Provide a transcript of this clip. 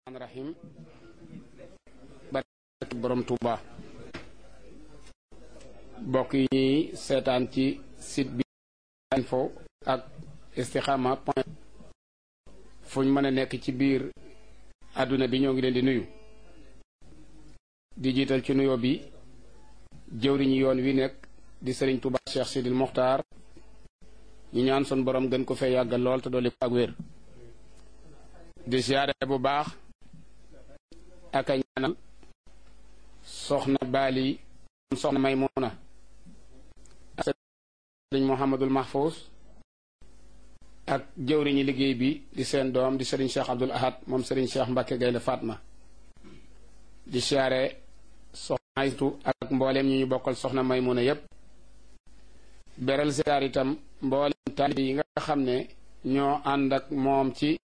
rahim barke borom Touba bokk yi ñuy seetaan ci site bi info ak istikhama point fuñ mën a nekk ci biir àdduna bi ñoo ngi leen di nuyu di jiital ci nuyoo bi jëwriñu yoon wi nekk di sëriñ Touba Cheikh Sidil Mokhtar ñu ñaan sun borom gën ko fee yàggal lool te dolli ko ak wér di siyaare bu baax ak a ñaanal soxna baali soxna maymuna ak sëriñ Mouhamadul Mahfous ak jëwriñi liggéey bi di seen doom di sëriñ Cheikh Abdul Ahad moom sëriñ Cheikh Mbacke Gaynde Fatma di siyaare soxna aytu ak mbooleem ñi ñu bokkal soxna maymuna yépp beral siyaar itam mbooleem taalibe yi nga xam ne ñoo ànd ak moom ci